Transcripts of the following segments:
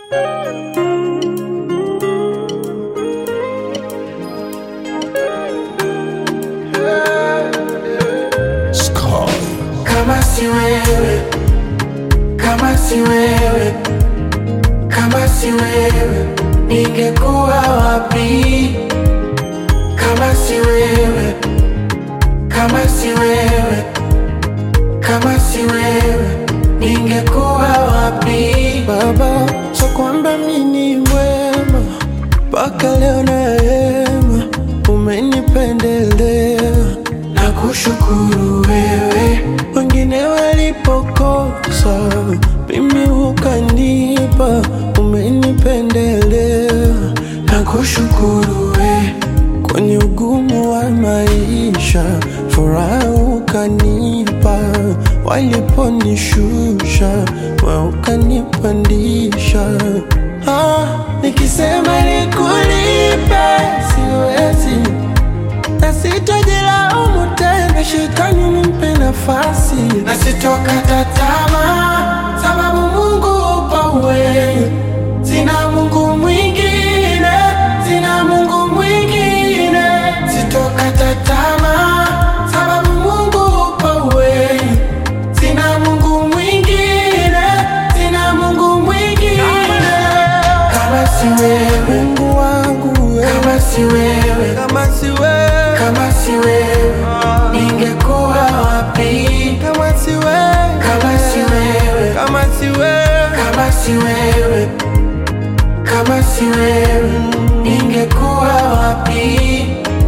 Kama si wewe, kama si wewe, kama si wewe, ningekuwa wapi? Kama si wewe, kama si wewe, kama si wewe, ningekuwa wapi? Baba, so kwamba mimi ni mwema mpaka leo na hema, umenipendelea na kushukuru wewe, wengine walipokosa, mimi ukanipa, umenipendelea na kushukuru wewe, kwenye ugumu wa maisha, furaha ukanipa, waliponishusha, wewe ukanipandisha. Ah, nikisema nikulipe siwezi, na sitojilaumu tena, shetani nimpe nafasi. na sitokata tamaa, sababu Mungu upo wewe, sina Mungu mwingine, sina Mungu mwingine, sitokata tamaa, sababu Mungu upo wewe, sina Mungu mwingine, sina Mungu mwingine, kama si wewe, Mungu wangu wewe, kama si wewe, kama si wewe, kama si wewe, ningekuwa wapi? kama si wewe, Kama si wewe, kama si wewe, kama si wewe, kama si wewe, ningekuwa wapi?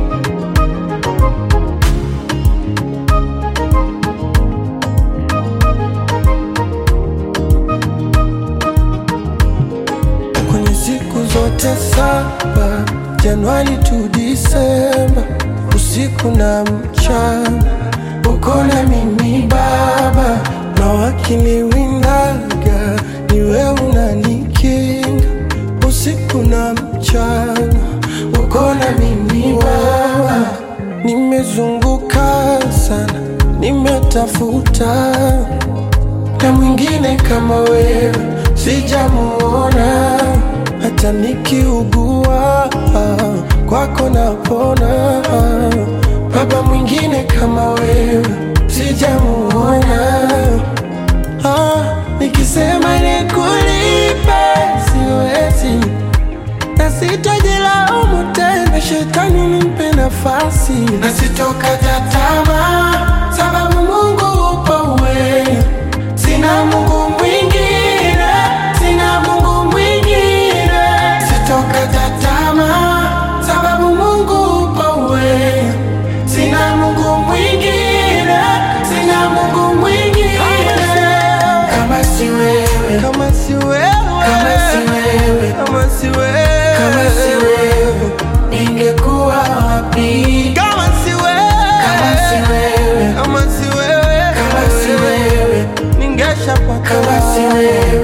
kwenye siku zote saba, Januari tu Disemba, usiku na mchana, uko na mimi Baba, na wakiniwindaga ni wewe unanikinga, usiku na mchana, uko na mimi Baba, nimezunguka sana, nimetafuta na mwingine kama wewe sijamuona, hata nikiugua kwako napona. Baba, mwingine kama wewe sijamuona. Ah, nikisema nikulipe siwezi, na sitojilaumu tena, shetani nimpe nafasi. Na sitokata tamaa, sababu Mungu upo wewe, sina Mungu mwingine, sina Mungu mwingine, sitokata tamaa, sababu Mungu upo wewe, sina Mungu mwingine, sina Mungu mwingine, kama si wewe, Kama si wewe, kama si wewe, kama si wewe, kama si wewe, ningekuwa wapi? kama si wewe, Kama si wewe, kama si wewe, kama si wewe, ningeshapata kama si wewe,